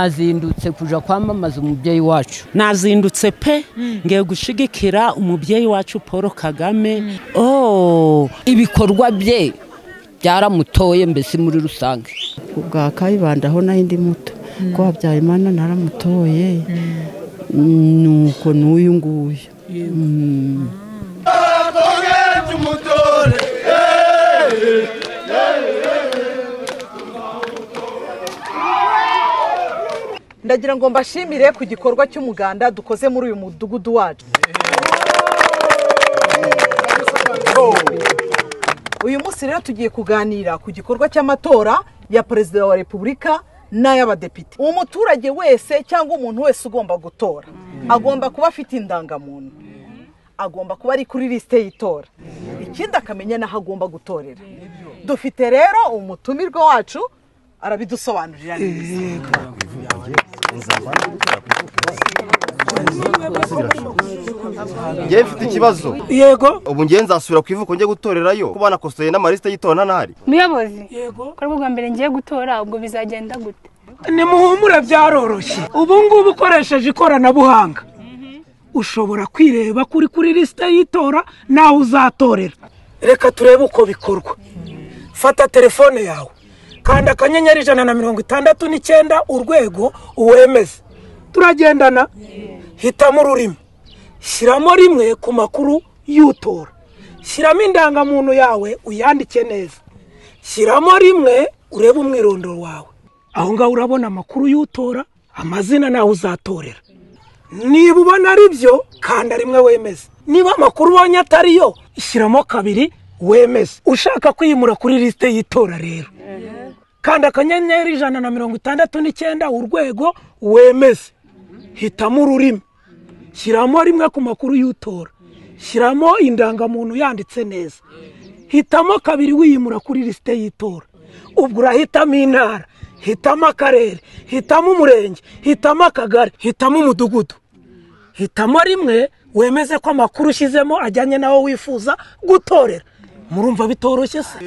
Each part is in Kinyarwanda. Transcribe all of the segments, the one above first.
nazindutse kujya kwamamaza umubyeyi wacu nazindutse pe ngiye gushigikira umubyeyi wacu paul kagame oh ibikorwa bye byaramutoye mbese muri rusange ubwa kayibandaho nayo indi muto ko habyarimana naramutoye nuko n'uyu nguyu ndagira ngo mbashimire ku gikorwa cy'umuganda dukoze muri uyu mudugudu wacu uyu munsi rero tugiye kuganira ku gikorwa cy'amatora ya perezida wa repubulika n'ay'abadepite umuturage wese cyangwa umuntu wese ugomba gutora agomba kuba afite indangamuntu agomba kuba ari kuri lisite y'itora ikindi akamenya n'aho agomba gutorera dufite rero umutumirwa wacu arabidusobanurira neza ngewe mfite ikibazo yego ubu ngewe nzasubira ku ivuko njye gutorerayo kuba nakosoye n'amalisite y'itora ntahari muyobozi yego ko bwa mbere ngiye gutora ubwo bizagenda gute nimuhumure byaroroshye ubu ngubu ukoresheje ikoranabuhanga ushobora kwireba kuri kuri lisite y'itora nawe uzatorera reka turebe uko bikorwa fata telefone yawe kanda akanyenyeri ijana na mirongo itandatu n'icyenda urwego uwemeze turagendana hitamo ururimi shyiramo rimwe ku makuru y'utora shyiramo indangamuntu yawe uyandike neza shyiramo rimwe urebe umwirondoro wawe aho ngaho urabona amakuru y'utora amazina nawe uzatorera niba ubona ari byo kanda rimwe wemeze niba amakuru ubonye atari yo shyiramo kabiri wemeze ushaka kwimura kuri lisite y'itora rero kanda akanyenyeri ijana na mirongo itandatu n'icyenda urwego wemeze hitamo ururimi shyiramo rimwe ku makuru y'utora shyiramo indangamuntu yanditse neza hitamo kabiri wiyimura kuri lisite y'itora ubwo urahitamo intara hitamo akarere hitamo umurenge hitamo akagari hitamo umudugudu hitamo rimwe wemeze ko amakuru ushyizemo ajyanye n'aho wifuza gutorera murumva bitoroshye se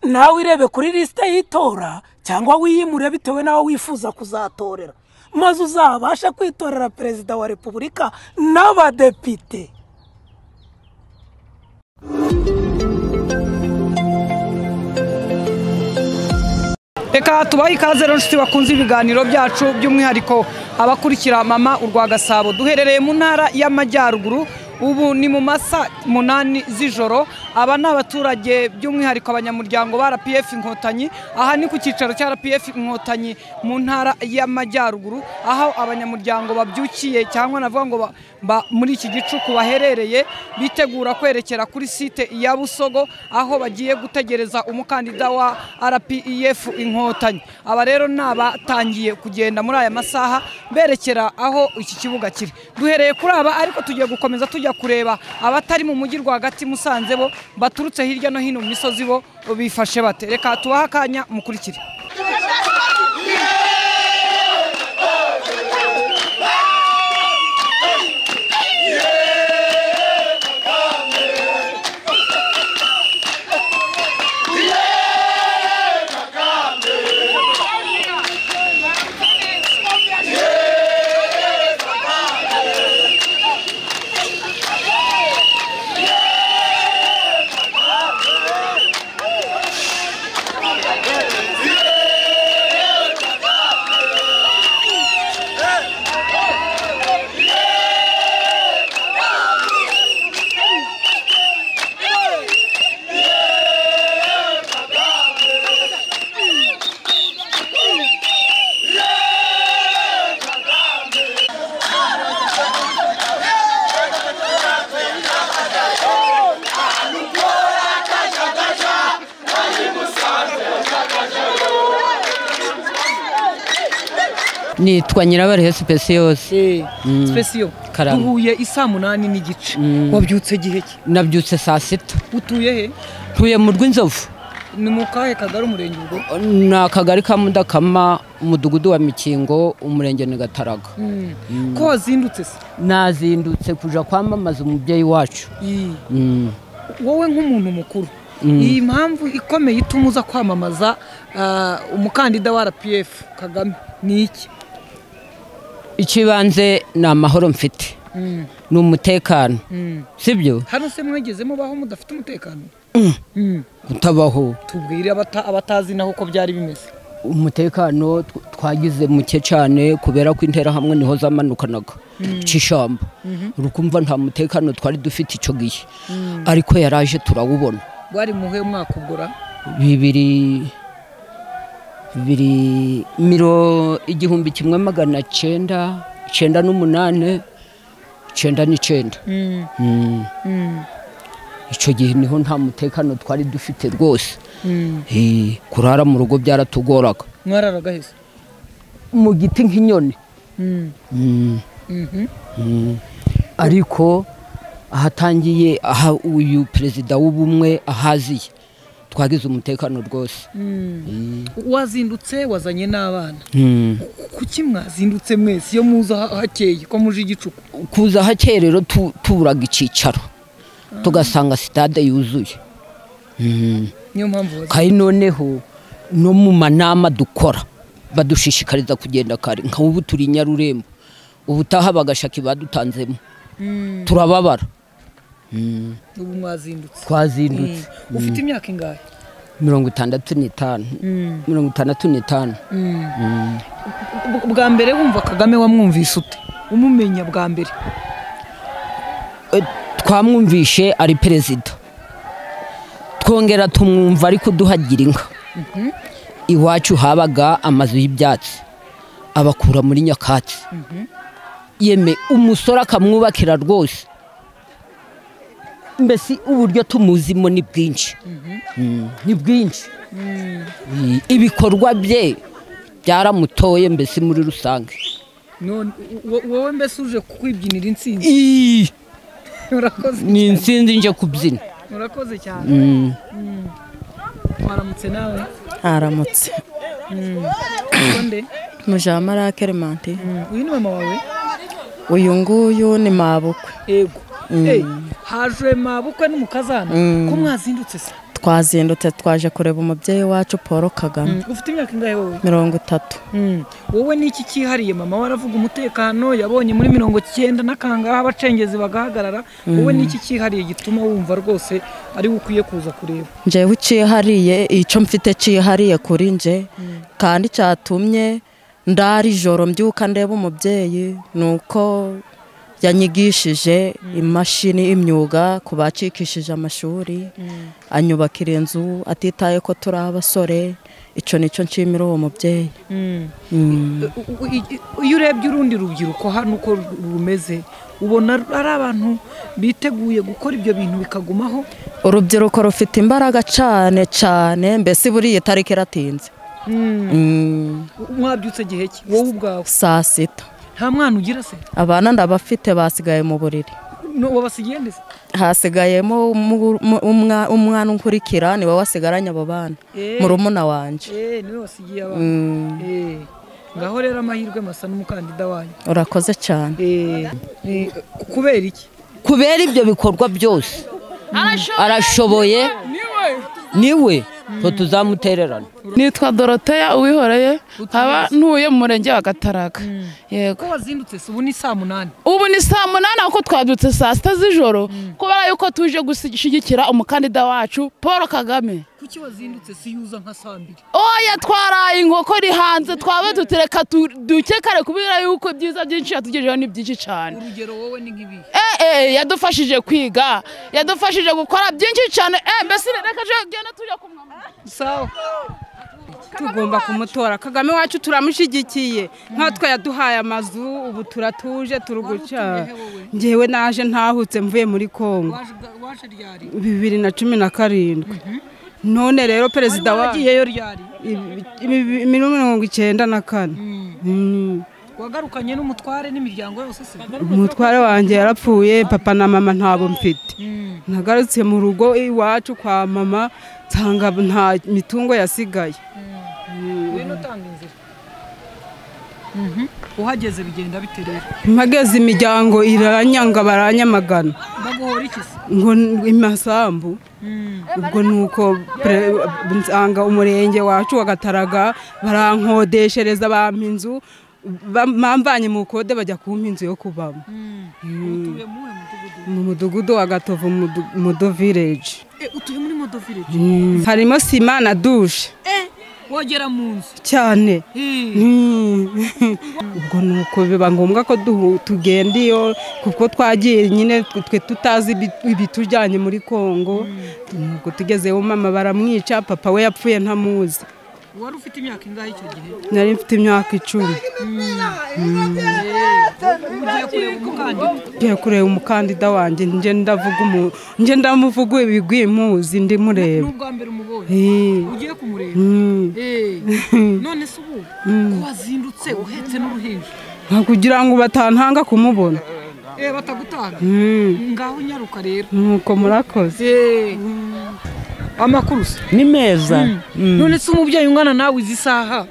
nawe irebe kuri lisite y'itora cyangwa wiyimure bitewe n'aho wifuza kuzatorera maze uzabasha kwitorera perezida wa repubulika n'abadepite reka tubahe ikaze rero inshuti bakunze ibiganiro byacu by'umwihariko abakurikira mama urwa gasabo duherereye mu ntara y'amajyaruguru ubu ni mu masa munani z'ijoro aba ni abaturage by'umwihariko abanyamuryango ba rpf inkotanyi aha ni ku cyicaro cya rpf inkotanyi mu ntara y'amajyaruguru aho abanyamuryango babyukiye cyangwa navuga ngo ba- ba- muri iki gicuku baherereye bitegura kwerekera kuri site ya busogo aho bagiye gutegereza umukandida wa rpef inkotanyi aba rero ni abatangiye kugenda muri aya masaha berekera aho iki kibuga kiri duhereye kuri aba ariko tugiye gukomeza tujya kureba abatari mu mujyi rwagati musanze bo baturutse hirya no hino mu misozi bo bifashe bate reka tubahe akanya mukurikire nitwa nyirabarihe sipesi yose sipesiyo Karame. duhuye isaa munani n'igice wabyutse gihe ki nabyutse saa sita utuye he ntuye mu rw'inzovu ni mu kahe kagari umurenge ubwo ni akagari ka mudakama umudugudu wa mikingo umurenge ni gataraga ko wazindutse se nazindutse kujya kwamamaza umubyeyi wacu wowe nk'umuntu mukuru iyi mpamvu ikomeye ituma uza kwamamaza ah, umukandida wa rpf kagame ni iki ikibanze ni amahoro mfite ni umutekano sibyo hano se mwegeze mubaho mudafite umutekano kutabaho tubwire abata- abatazi naho uko byari bimeze umutekano tw- twagize muke cyane kubera ko interahamwe niho zamanukanaga cy'ishyamba urukumva nta mutekano twari dufite icyo gihe ariko yaraje turawubona bwari muhe mwaka ubwora bibiri bibiri miro igihumbi kimwe magana cyenda cyenda n'umunani cyenda n'icyenda Mm. icyo gihe niho nta mutekano twari dufite rwose Eh, kurara mu rugo byaratugoraga mwararaga heza mu giti nk'inyoni Mm. Mm. ariko ahatangiye aha uyu perezida w'ubumwe ahaziye twagize umutekano rwose wazindutse wazanye n'abana Mm. kuki mwazindutse mwese iyo muza ha- hakeye ko muje igicuku kuza hake rero tu- tuburaga icyicaro tugasanga sitade yuzuye Mm. niyo mpamvu wazi kandi noneho no mu manama dukora badushishikariza kugenda kare nka ubu turi i nyarurembo ubutaha bagashaka ibadutanzemo turababara ubu mwazindutse twazindutse Mm. ufite imyaka ingahe mirongo itandatu n'itanu mirongo itandatu n'itanu Bw- bwa mbere wumva kagame wamwumvise ute umumenya bwa mbere Eh, twamwumvishe ari perezida twongera tumwumva ari kuduhagira inka iwacu habaga amazu y'ibyatsi abakura muri nyakatsi yeme umusore akamwubakira rwose mbese uburyo tumuzimo ni bwinshi Mm, ni bwinshi Mm, ibikorwa bye byaramutoye mbese muri rusange none wo- wowe mbese uje kukwibwinira intsinzi Ii, urakoze ni insinzi nje kubyina urakoze cyane Mm. waramutse nawe haramutse nde mujamara keremanti uyu ni mama wawe uyu nguyu ni mabukwe yego Eh, haje mabukwe n'umukazana ko mwazindutse se twazindutse twaje kureba umubyeyi wacu paul kagame ufite imyaka ingahe wowe mirongo itatu wowe ni iki cyihariye mama waravuga umutekano yabonye muri mirongo cyenda n'akangaha abacengezi bagahagarara wowe ni iki cyihariye gituma wumva rwose ari we ukwiye kuza kureba njyewe ucihariye icyo mfite cihariye kuri nje kandi cyatumye ndara ijoro mbyuka ndeba umubyeyi ni uko yanyigishije imashini imyuga ku bacikishije amashuri anyubakira inzu atitaye ko turi abasore icyo nicyo nshimira uwo mubyeyi U- u- i- iyo urebye urundi rubyiruko hano uko ru- rumeze ubona ari abantu biteguye gukora ibyo bintu bikagumaho urubyiruko rufite imbaraga cyane cyane mbese buriya itariki iratinze Mm, U- mwabyutse gihe ki wowe ubwawe saa sita nta mwana ugira se abana ndabafite basigaye mu buriri No, wabasigiye nde se hasigayemo umu- umu- umwa- umwana unkurikira niwe wasigaranye abo bana Eh. murumuna wanjye Eh, niwe wasigiye abana Eh, ngaho rero amahirwe masa n'umukandida wanyu urakoze cyane Eh, eh, ku- kubera iki kubera ibyo bikorwa byose arashoboye niwe twe tuzamutererana nitwa doroteya uwihoreye nkaba ntuye mu murenge wa gataraga yego ko wazindutse se ubu ni saa munani ubu ni saa munani kuko twabyutse saa sita z'ijoro kubera yuko tuje gushyigikira umukandida wacu paul kagame kuki wazindutse si yuza nka saa mbiri oya twaraye inkoko iri hanze twaba dutereka duke kare kubera yuko ibyiza byinshi yatugejeho ni byinshi cyane urugero wowe ni nk'ibihe ee yadufashije kwiga yadufashije gukora byinshi cyane eh, mbese reka tujya tujya kumwambara sawa tugomba kumutora kagame wacu turamushyigikiye nkatwe yaduhaye amazu ubu turatuje turi guca ngewe naje ntahutse mvuye muri congo waje ryari bibiri na cumi na karindwi none rero perezida wacu wagiyeyo ryari mirongo icyenda na kane Mm. wagarukanye n'umutware n'imiryango yose se umutware wanjye yarapfuye papa na mama ntabo mfite nagarutse mu rugo iwacu kwa mama nsanga nta mitungo yasigaye ngwino utanga inzira uhageze bigenda bite rero mpageze imiryango iranyanga baranyamagana baguhora iki se ngo n- imasambu ubwo nuko pre- nsanga umurenge wacu wa Gataraga barankodeshereza bampa inzu bam- bamvanye mu kode bajya kumpa inzu yo kubamo utuye muwe mudugudu mu mudugudu wa gatovu mudu- mudo village Eh, utuye muri modo village Mm. harimo sima na dushe eh wagera mu nzu cyane Mm. ubwo nuko biba ngombwa ko duhu- tugenda iyo kuko twagiye nyine twe tutazi ibi- ibitujyanye muri kongo nuko tugezeyo mama baramwica papa we yapfuye ntamuzi wari ufite imyaka ingahe icyo gihe nari mfite imyaka icumi ugiye kureba umukandida ngiye kureba umukandida wanjye nje ndavuga umu- nje ndamuvuga ibigwi muzi ndimureba n'ubwa mbere umubonye Eh. ugiye kumureba Mm. Eh. none se ubu Mm. ko wazindutse uhetse n'uruhinja nka kugira ngo batantanga kumubona eh batagutanga Mm. ngaho nyaruka rero nuko murakoze Eh. amakuru se ni meza none se umubyeyi ungana nawe izi saha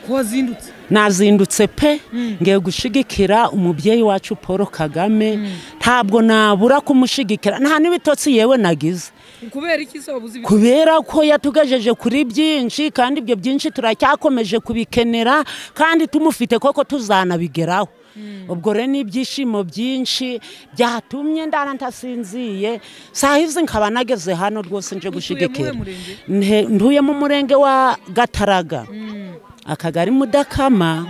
ko wazindutse nazindutse pe Mm. ngiye gushigikira umubyeyi wacu paul kagame ntabwo nabura kumushyigikira nta n'ibitotsi yewe nagize kubera iki se wabuze ibiti kubera ko yatugejeje kuri byinshi kandi ibyo byinshi turacyakomeje kubikenera kandi tumufite koko tuzanabigeraho ubwo rero ni ibyishimo byinshi byatumye ndara ntasinziye saa hizi nkaba nageze hano rwose nje gushigikira murenge? Nhe- ntuye mu murenge wa gataraga akagari mudakama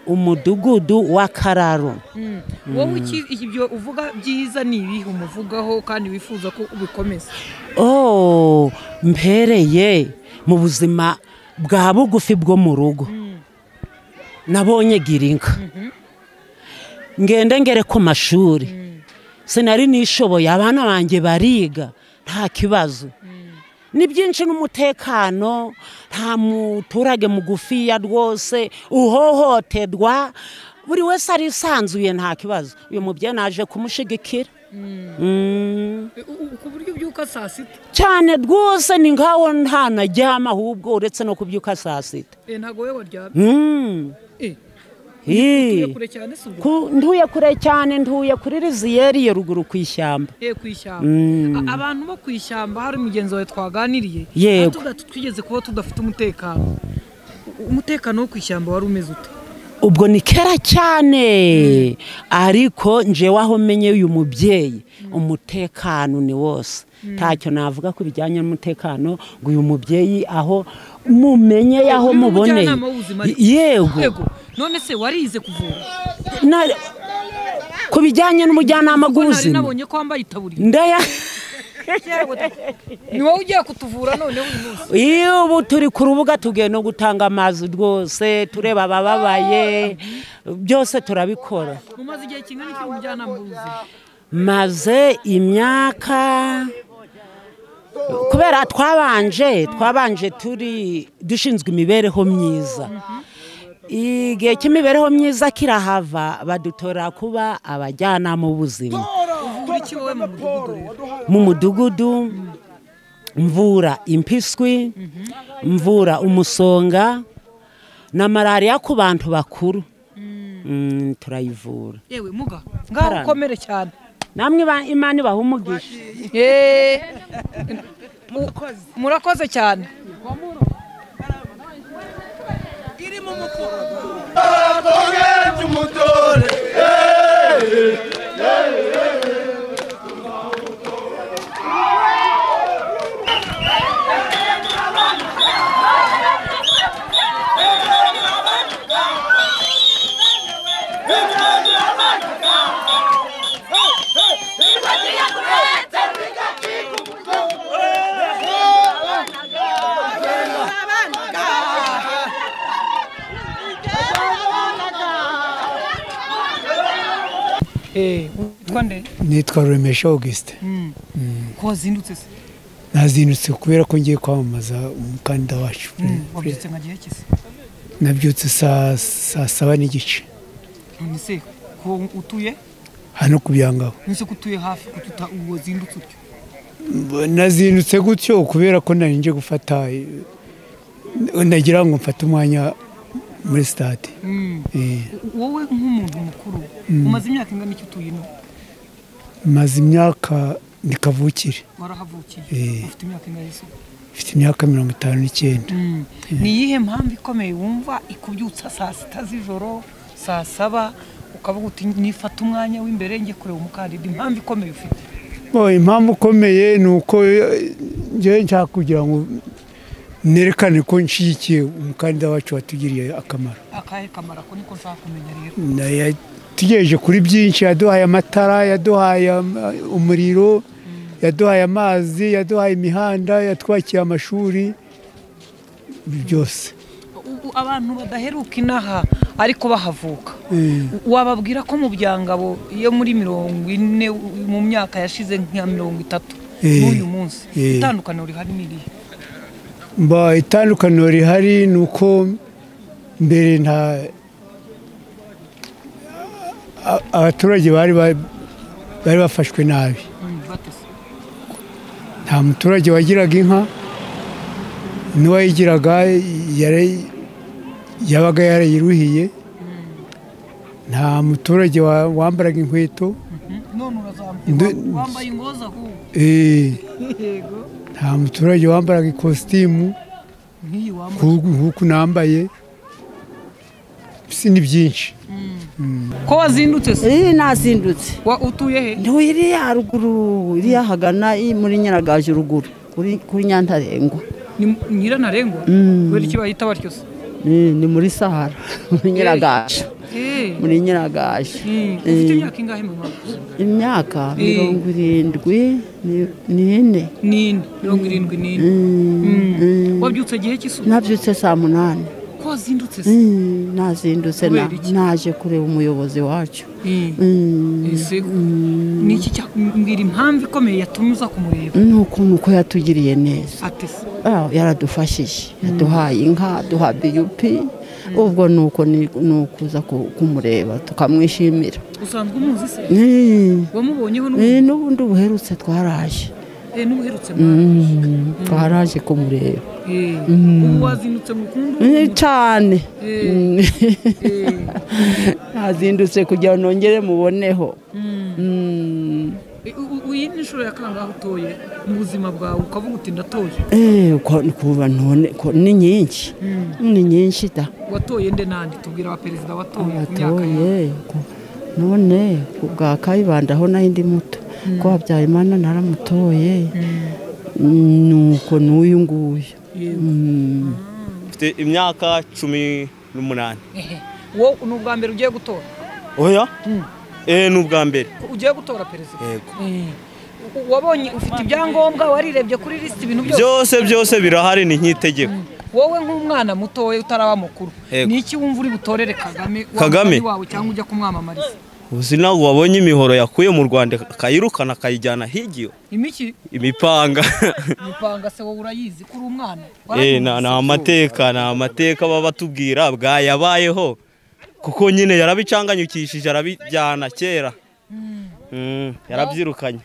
umudugudu wa kararo Mm. wowe iki- ibyo uvuga byiza ni ibihe umuvugaho kandi wifuza ko ubikomeza oh mpereye mu buzima bwa bugufi bwo mu rugo nabonye girinka ngende ngere ku mashuri sinari nishoboye abana banjye bariga nta kibazo ni byinshi n'umutekano nta muturage mugufiya rwose uhohoterwa buri wese arisanzuye nta kibazo uyu mubyeyi naje kumushigikira Mm. ku buryo ubyuka saa sita cyane rwose ni nkaho nta najyama ahubwo uretse no kubyuka saa sita Eh, ntabwo wowe waryamye Mm. Eh. Eh. kure cyane se ubwo Ku- ntuye kure cyane ntuye kuri riziyeri ya ruguru ku ishyamba Eh, ku ishyamba Mm. A- abantu bo ku ishyamba hari mugenzi wawe twaganiriye Yego. Atuga- twigeze kuba tudafite umutekano U- umutekano wo ku ishyamba wari umeze ute ubwo ni kera cyane ariko njyewe aho menye uyu mubyeyi umutekano ni wose ntacyo navuga ku bijyanye n'umutekano ngo uyu mubyeyi aho mumenye aho Ni muboneye umujyanama w'ubuzima ariko. yego none se warize kuvura Na- ku bijyanye n'umujyanama Kuko nari w'ubuzima nabonye ko wambaye itaburiya ndaya ni wowe ugiye kutuvura noneho uyu munsi iyo ubu turi ku rubuga tugiye no gutanga amazi rwose tureba abababaye byose turabikora umaze igihe kingana iki umujyanama w'ubuzima maze imyaka kubera twabanje twabanje turi dushinzwe imibereho myiza igihe cy'imibereho myiza kirahava badutora kuba abajyanama b'ubuzima uvura iki wowe mu mudugudu rero mu mudugudu mvura impiswi mvura umusonga na malariya ku bantu bakuru Mm, turayivura yewe muga ngaho Karame. ukomere cyane namwe ba- imana ibaha umugisha Eh, mu- murakoze cyane Eh, witwa nde nitwa remesha augustin ko wazindutse se nazindutse kubera ko ngiye kwamamaza umukandida wacu wabyutse nka gihe kise nabyutse saa saa saba n'igice none se ko utuye hano ku byangabo nise ko utuye hafi ko tuta wazindutse utyo Mb- nazindutse gutyo kubera ko nari nje gufata eh, nagira ngo mfate umwanya muri sitade Eh, wowe nk'umuntu mukuru Mm. umaze imyaka ingana iki utuyemo maze imyaka ni kavukire warahavukiye Eh. ufite imyaka ingana y'isuku mfite imyaka mirongo itanu n'icyenda ni iyihe mpamvu ikomeye wumva ikubyutsa saa sita z'ijoro saa saba ukavuga uti nifata umwanya w'imbere njye kureba umukandida impamvu ikomeye ufite Bo, impamvu ikomeye ni uko eh, njyewe nshaka kugira ngo nerekane ko nshyigikiye umukandida wacu watugiriye akamaro akahe kamaro ako niko nshaka kumenya rero Na- yatugejeje kuri byinshi yaduhaye amatara yaduhaye ama- umuriro yaduhaye amazi yaduhaye imihanda yatwakiye amashuri byose U- u- abantu badaheruka inaha ariko bahavuka Eh. wababwira ko mu byangabo iyo muri mirongo ine u- mu myaka yashize nka mirongo itatu Eh. n'uyu munsi Eh. itandukaniro rihari n'irihe Mba itandukaniro rihari ni uko mbere nta a- abaturage bari ba- bari bafashwe nabi nta muturage wagiraga inka n'uwayigiraga yari- yabaga yarayiruhiye nta muturage wa- wambaraga inkweto none urazambwira Nde- wambaye ingoza ahubwo Eh, yego nta muturage wambaraga ikositimu nk'iyi wambaye nk'uku nk'uku nambaye si ni byinshi Mm. ko wazindutse se eh nazindutse utuye he ntuye iriya haruguru iriya hagana i- muri nyiragaje ruguru kuri kuri nyantarengwa ni nyirantarengwa Mm. kubera icyo bahita batyo se Eh, ni muri sahara muri nyiragaje Eh. muri nyiragaje Mm. Eh, ufite imyaka ingahe mama imyaka Eh. mirongo irindwi ni- n'ine nine mirongo irindwi n'ine Mm. wabyutse igihe cy'isuku nabyutse saa munani ko wazindutse se Mm, nazindutse na- Kubera iki? naje kureba umuyobozi wacu Mm. Mm, Ese niki cya- mbwira impamvu ikomeye yatumye uza kumureba ni ukuntu uko yatugiriye neza ati se Ah, yaradufashije yaduhaye inka aduha biyupi ubwo ni uko ni ni ukuza ku- kumureba tukamwishimira usanzwe umuzi se Mm. wamubonyeho Eh, n'ubundi buherutse twaraje Eh, n'ubuherutse Mm, twaraje kumureba Eh, Mm. ubu wazindutse mu kundi Eh, cyane Eh. Mm. nazindutse kugira ngo nongere muboneho Mm. iyi ni inshuro ya kangahe utoye mu buzima bwawe ukavuga uti ndatoye Eh, uko- kuba ntone- ko- ni nyinshi Mm. ni nyinshi da watoye nde nandi tubwira aba perezida watoye ku myaka ye abatoye ku- none ku bwa kayibanda aho naho indi muto Mm. ko habyarimana naramutoye Mm. nuko n'uyu nguyu Yego. Mm. mfite imyaka cumi n'umunani Ehe. wowe ni ubwa mbere ugiye gutora oya eh ni ubwa mbere Ko ugiye gutora perezida Yego. Eh. U- wabonye ufite ibyangombwa warirebye kuri lisiti ibintu byose byose byose birahari ni nk'itegeko wowe nk'umwana mutoya utaraba mukuru Yego. ni iki wumva uri butorere kagame wa Kagame? mugenzi wawe cyangwa ujya kumwamamariza uzi nawe wabonye imihoro yakuye mu rwanda akayirukana akayijyana higiyo imiki imipanga mipanga se wowe urayizi kuri umwana Eh, na- ni amateka ni amateka baba batubwira bwayabayeho kuko nyine yarabicanganyukishije arabijyana kera Mm, yarabyirukanye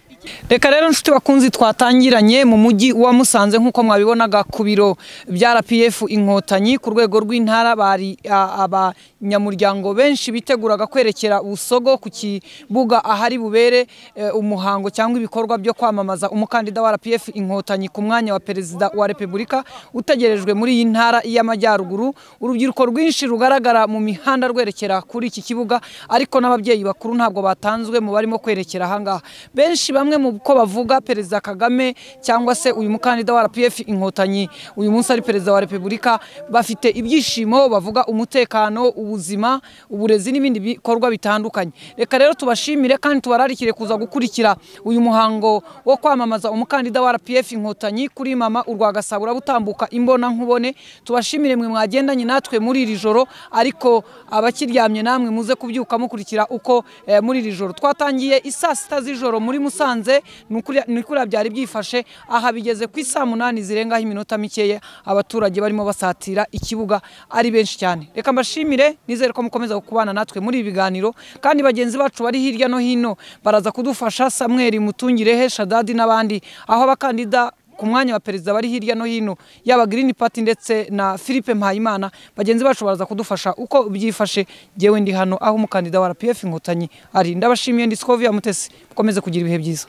reka rero nshuti bakunzi twatangiranye mu mujyi wa musanze nk'uko mwabibonaga ku biro bya rpf inkotanyi ku rwego rw'intara bari a- abanyamuryango benshi biteguraga kwerekera busogo ku kibuga ahari bubere eh, umuhango cyangwa ibikorwa byo kwamamaza umukandida wa rpf inkotanyi ku mwanya wa perezida wa repubulika utegerejwe muri iyi ntara y'amajyaruguru urubyiruko rwinshi rugaragara mu mihanda rwerekera kuri iki kibuga ariko n'ababyeyi bakuru ntabwo batanzwe mu barimo kwerekera ahangaha benshi bamwe mu ko bavuga perezida kagame cyangwa se uyu mukandida wa rpf inkotanyi uyu munsi ari perezida wa repubulika bafite ibyishimo bavuga umutekano ubuzima uburezi n'ibindi bikorwa bitandukanye reka rero tubashimire kandi tubararikire kuza gukurikira uyu muhango wo kwamamaza umukandida wa rpf inkotanyi kuri mama urwa gasabo urabutambuka imbona nkubone tubashimire mwe mwagendanye natwe muri iri joro ariko abakiryamye namwe muze kubyuka mukurikira uko eh, muri iri joro twatangiye isaa sita z'ijoro muri musanze ni ukuri- ni kuriya byari byifashe aha bigeze ku isaa munani zirengaho iminota mikeya abaturage barimo basatira ikibuga ari benshi cyane reka mbashimire nizere ko mukomeza kubana natwe muri ibi biganiro kandi bagenzi bacu bari hirya no hino baraza kudufasha samweri mutungirehe shadadi n'abandi aho abakandida ku mwanya wa perezida bari hirya no hino yaba girini pati ndetse na philippe mpayimana bagenzi bacu baraza kudufasha uko byifashe ngewe ndi hano aho umukandida wa rpf inkotanyi ari ndabashimiye ndi sikovia mutesi mukomeze kugira ibihe byiza